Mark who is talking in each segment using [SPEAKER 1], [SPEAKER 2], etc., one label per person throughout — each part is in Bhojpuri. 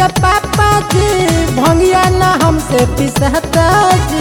[SPEAKER 1] के पापा जी भंगिया ना हमसे पिसहता जी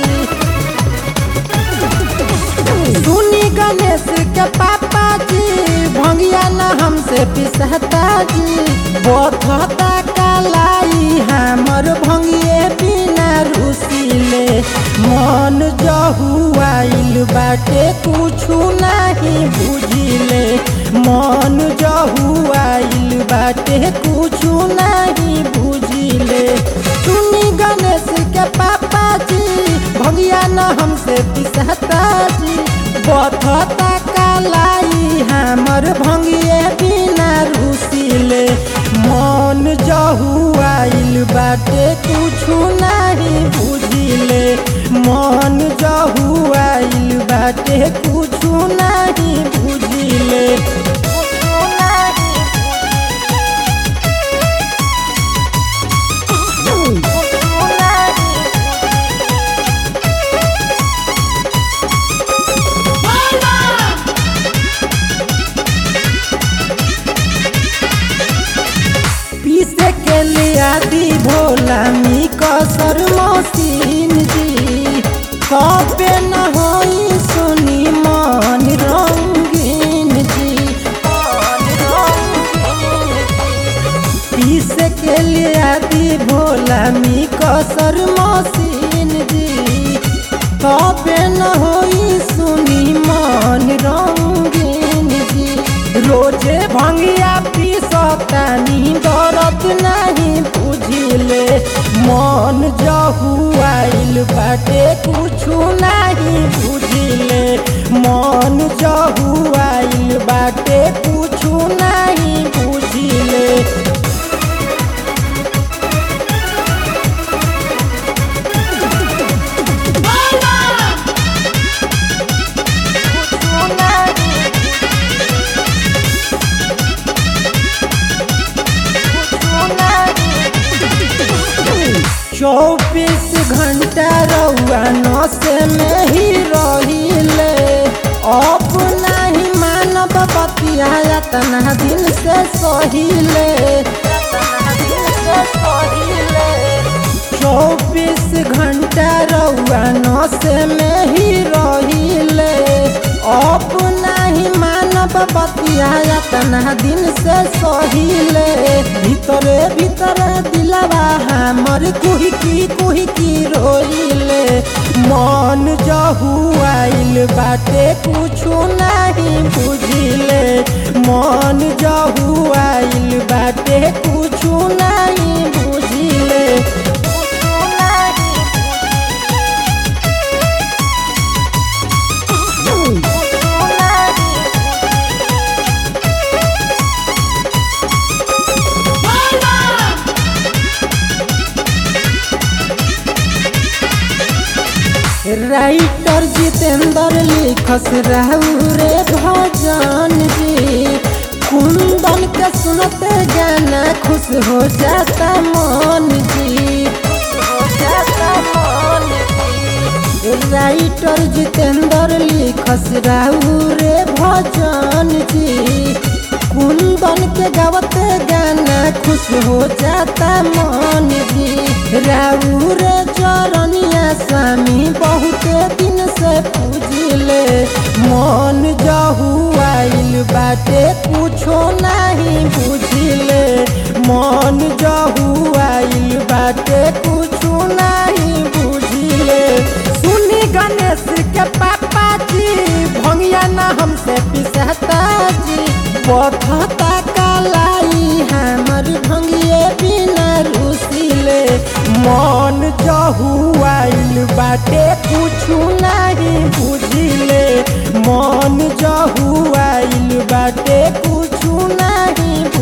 [SPEAKER 1] सुनी गणेश के पापा जी भंगिया ना हमसे पिसहता जी बोथता कालाई हमर भंगिए बिना रुसिले मन जहुआइल बाटे कुछु नहीं बुझिले मन जहुआइल बाटे कुछु नहीं बुझिले सुनी गणेश के पापा जी भंगिया न हमसे पिसहता जी बथता कालाई हमर भंगिए बिना रुसिले मन जहुआइल बाटे कुछु नहीं बुझिले मन जहुआइल बाटे कुछु नहीं बुझिले कुछु नहीं कुछु नहीं पीसे के लिया दी भोला मी कसर मसीन जी कबे न होई सुनी मन रंगीन जी पीसे के लिया दी भोला मी कसर मसीन जी कबे न होई सुनी मन रंगीन जी रोजे भंगिया पीसतानी दरद नहीं बुझिले मन जहुआइल बाटे कुछु नहीं बुझिले मन जहुआइल बाटे कुछु नहीं बुझिले कुछु नहीं चौबीस घंटा रउआ नस में ही रहिले अब नहीं मानव बतिया तना दिन से सहिले चौबीस घंटा रउआ नस में ही रहिले अब नहीं मानव बतिया तना दिन से सहिले भीतरे भीतरे दिलवा हमर कुहकी कुहकी रोइले मन जहुआइल बाटे कुछु नहीं बुझिले मन जहुआइल बाटे कुछु नहीं बुझिले कुछु नहीं कुछु नहीं राइटर जितेंद्र लिखस रहू रे भजन जी कुंदन के सुनते गाना खुश हो जाता मन जी राइटर जितेंद्र लिखस रहू रे भजन जी कुंदन के गावते गाना खुश हो जाता मन जी राऊ रे चरनिया स्वामी बहुत दिन से पूजिले मन जहुआइल बाटे कुछो नहीं बुझिले मन जहुआइल बाटे कुछो नहीं बुझिले सुनी गणेश के पापा जी भंगिया ना हमसे पिसहता जी बथता कालाई हमर भंगिए बिना रुसिले मन जहुआइल बाटे कुछु नहीं बुझिले मन जहुआइल बाटे कुछु नहीं